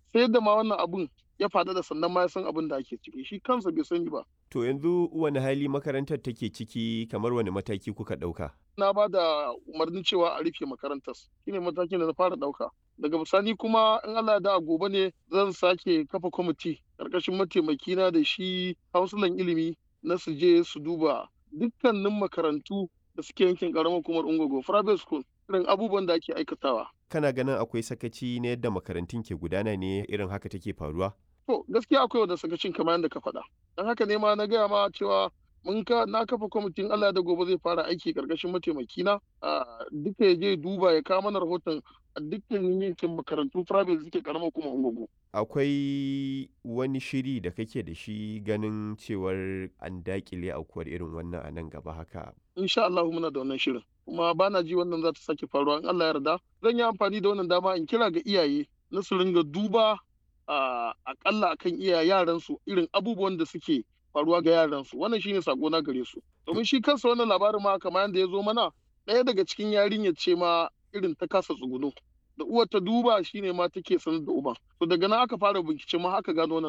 sai da ma wannan abun ya faɗa da sannan ma ya san abin da ake ciki shi kansa bai sani ba To yanzu wani hali makarantar take ciki kamar wani mataki kuka ɗauka? na ba da umarnin cewa a rufe makarantar shine matakin da na fara ɗauka daga bisani kuma in Allah da gobe ne zan sake kafa kwamiti ƙarƙashin mataimakina da shi hausulan ilimi na su je su duba dukkanin makarantu da suke yankin ƙaramar hukumar ungogo private school irin abubuwan da ake aikatawa Kana ganin akwai sakaci na yadda makarantun ke gudana ne irin haka take faruwa? To gaskiya akwai wanda sakacin kamar yadda ka faɗa. Don haka ne ma na gaya ma cewa mun ka na kafa kwamitin Allah da gobe zai fara aiki karkashin mataimakina a duka ya je duba ya kawo mana rahoton a dukkan yankin makarantu private da suke karamar kuma ungugu. Akwai wani shiri da kake da shi ganin cewar an dakile aukuwar irin wannan a nan gaba haka. Insha Allah muna da wannan shirin. Kuma ba na ji wannan za ta sake faruwa in Allah ya yarda. Zan yi amfani da wannan dama in kira ga iyaye na su ringa duba a akalla akan iya yaransu irin abubuwan da suke faruwa ga yaransu wannan shine sako na gare su domin shi kansa wannan labarin ma kamar yadda ya zo mana ɗaya daga cikin yarinyar ce ma irin ta kasa tsuguno da uwar ta duba shine ma take sanar da uban to daga nan aka fara bincike ma aka gano wannan